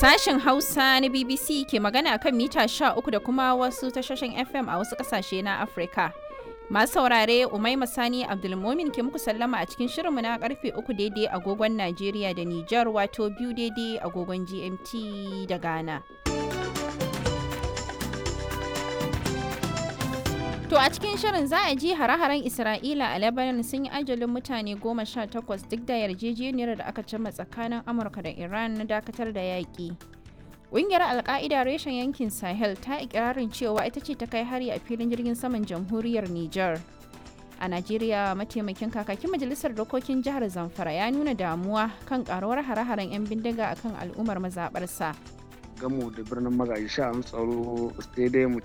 Sashen Hausa na BBC ke magana kan mita 13 da kuma wasu tashoshin FM a wasu ƙasashe na Afirka. Masu saurare Umaima Sani Abdulmomin ke muku sallama a cikin shirinmu na karfe 3 daidai agogon Najeriya da Nijar wato biyu daidai agogon GMT da Ghana. To a cikin shirin za a ji hare-haren Isra'ila a Lebanon sun yi ajalin mutane goma sha takwas duk da yarjejeniyar da aka cimma tsakanin Amurka da Iran na dakatar da yaƙi. Ƙungiyar Alƙa'ida reshen yankin Sahel ta ikirarin cewa ita ce ta kai hari a filin jirgin saman jamhuriyar Nijar. A Najeriya mataimakin kakakin majalisar dokokin jihar Zamfara ya nuna damuwa kan karuwar hare-haren 'yan bindiga akan al'ummar mazaɓarsa. gamu da birnin magaji sha an tsaro sai dai mu